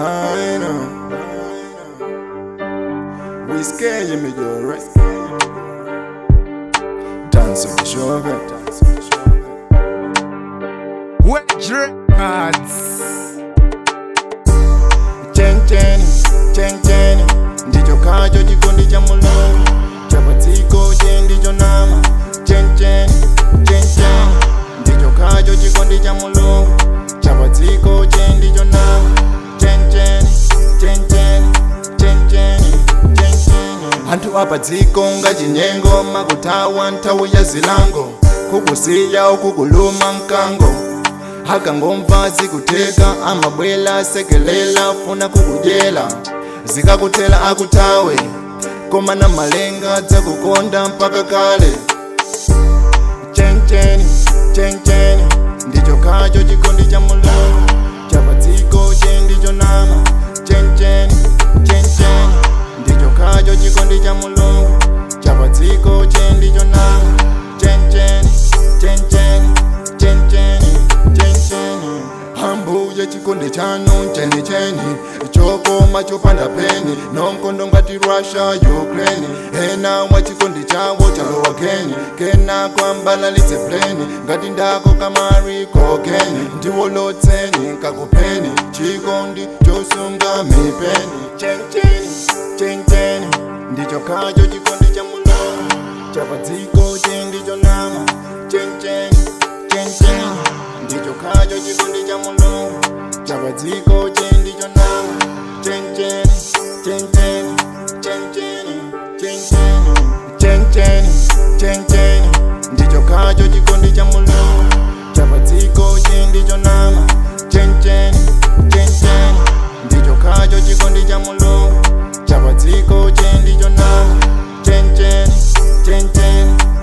I know. We scare you, me, you're right. Dance on the shoulder. Wedge Records. chencheni chencheni ndicho khacho chikondi cha mulungu chapatsiko che ndicho nama chencheni chencheni ndicho khacho chikondi cha mulungu chapatsiko che ndicho nama chencheni chencheni chencheni chencheni anthu apadziko ngachinyengo makuthawa nthawi ya zilango kukusiya ukukuluma mkango akangomva zikutheka amabwela sekelela funa kukudyela zikakuthela akuthawe koma na malenga dzakukonda mpaka kale chencheni chencheni ndicho khacho chikondi cha mulungu chapatsiko che ndicho nama chencheni chencheni ndicho khacho chikondi cha mulungu chapatsiko che ndicho nama chencheni chencheni chencheni chencheni ambuye chikondi chanu chenicheni chokoma chopanda peni nonkondo ngati russia ukraine ena mwa chikondi chawo chalowa keni kena kwambalalitse pleni ngati ndako kamari kokeni ndiwolotseni kakupeni chikondi chosunga mipeni chencheni chencheni ndicho khacho chikondi cha mulungu chapadziko che ndicho nama chencheni chencheni ndicho khacho chikondi cha mulungu chapadziko che ndicho nama chencheni chencheni chencheni chencheni chencheni chencheni ndicho khacho chikondi cha mulungu chapadziko che ndicho nama chencheni chencheni ndicho khacho chikondi cha mulungu chapadziko che ndicho nama chencheni chencheni